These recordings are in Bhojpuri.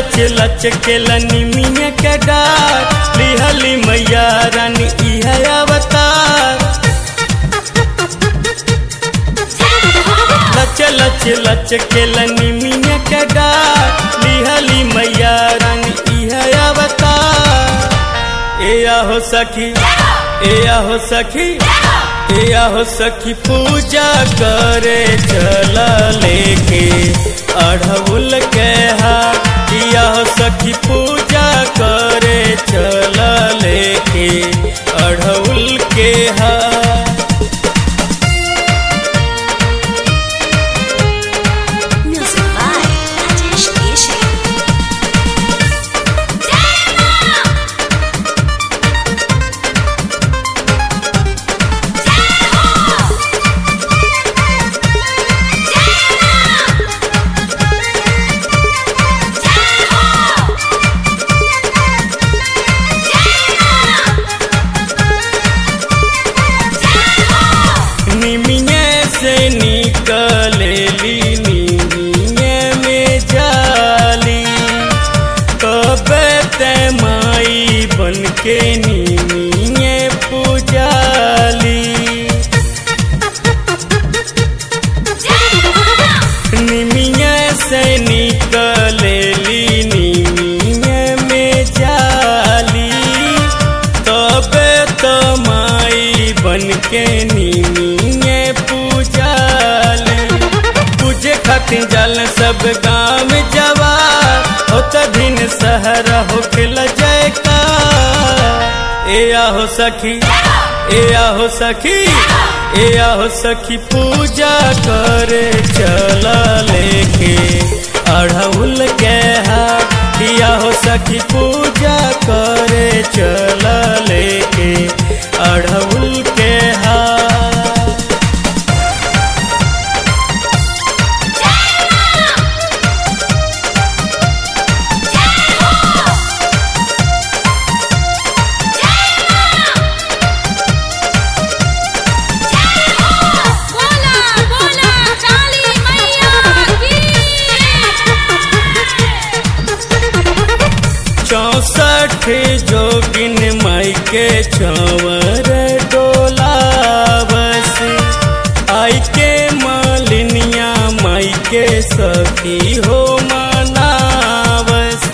लच लच के लनिमिया के डार लिहली मैया रानी इह अवतार लच लच लच के लनिमिया के डार लिहली मैया रानी इह अवतार ए आहो सखी ए आहो सखी ए आहो सखी पूजा करे चला लेके अढ़उल के हाथ किया हो सखी पूजा करे चला लेके अढ़उल के हाथ Music by Rajesh Ishi. निमिये से निकलेली निमिये में जाली कबे ते माई बन के निमिये पूजाली निमिये से निकलेली निमिये में जाली तबे तो माई बन के निमिये पूजाली पूजे खातिर जल सब गाँव जवा होत दिन सहर होखल जयका ए आहो सखी ए आहो सखी ए आहो सखी पूजा करे चला लेके अढ़उल के हाथ किया हो सखी पूजा करे चला लेके अढ़उल के हाथ बोला बोला काली मैया की चौसठ जोगिन माई के चंवर डोलावस आई के मालिनिया माई के सखी हो मनावस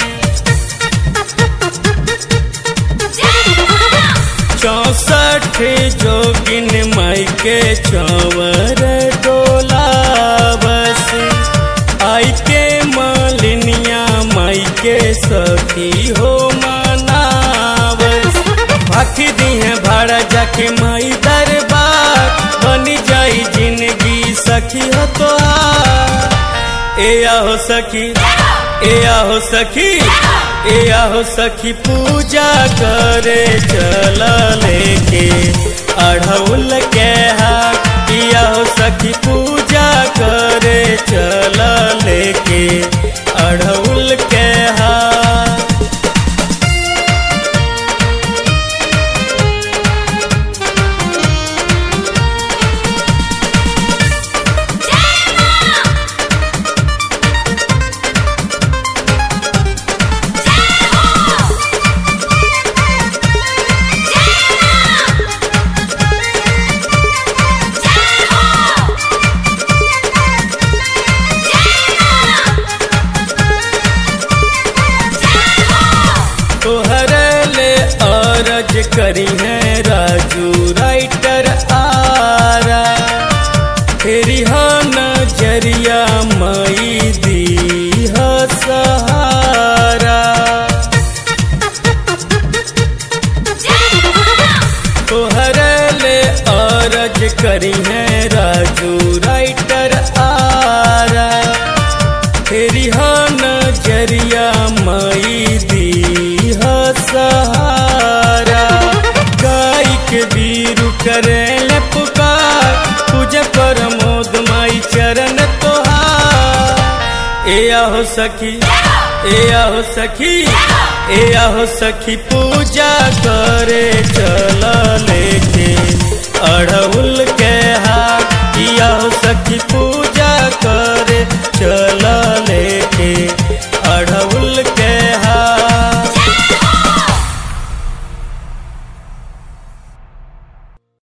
चौसठ जोगिन माई के चंवर डोलावस आई के मालिनिया माई के सखी हो मनावस भाखी दी है भाड़ा जाके माई दरबार बनी जाई जिंदगी सखी हो तो ए आहो सखी ए आहो सखी ए आहो सखी पूजा करे चला लेके अढ़उल के हाथ किया हो सखी पूजा करे चला लेके अढ़उल के हाथ तोहर ले अरज करी है राजू राइटर आरा फेरी हा नजरिया मई दी ह सहारा तोहर ले अरज करी है राजू राइटर आरा फेरी हा नजरिया मई दी ह सहारा गाय के बीरू करे ले पुकार पूजा पर मोद माई चरण तोहार ए आहो सखी ए आहो सखी ए आहो सखी पूजा करे